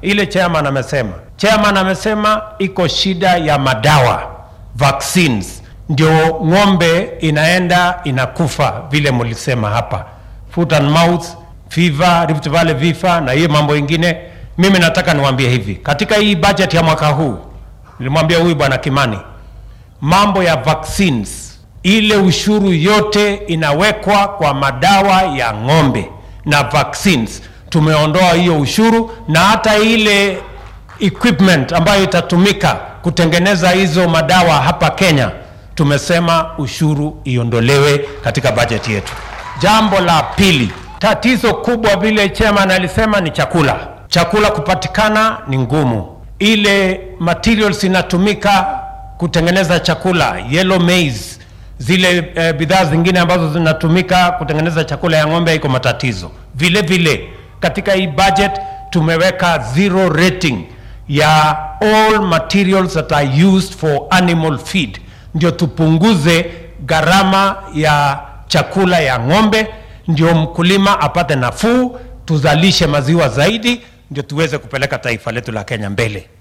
ile chairman amesema. Chairman amesema iko shida ya madawa vaccines, ndio ng'ombe inaenda inakufa vile mlisema hapa, foot and mouth fever, Rift Valley vifa na hiyo mambo ingine. Mimi nataka niwaambie hivi, katika hii budget ya mwaka huu nilimwambia huyu bwana Kimani, mambo ya vaccines, ile ushuru yote inawekwa kwa madawa ya ng'ombe na vaccines, tumeondoa hiyo ushuru na hata ile equipment ambayo itatumika kutengeneza hizo madawa hapa Kenya, tumesema ushuru iondolewe katika bajeti yetu. Jambo la pili, tatizo kubwa vile chairman alisema ni chakula. Chakula kupatikana ni ngumu, ile materials inatumika kutengeneza chakula, yellow maize, zile eh, bidhaa zingine ambazo zinatumika kutengeneza chakula ya ng'ombe iko matatizo. Vile vile katika hii budget tumeweka zero rating ya all materials that are used for animal feed, ndio tupunguze gharama ya chakula ya ng'ombe, ndio mkulima apate nafuu, tuzalishe maziwa zaidi, ndio tuweze kupeleka taifa letu la Kenya mbele.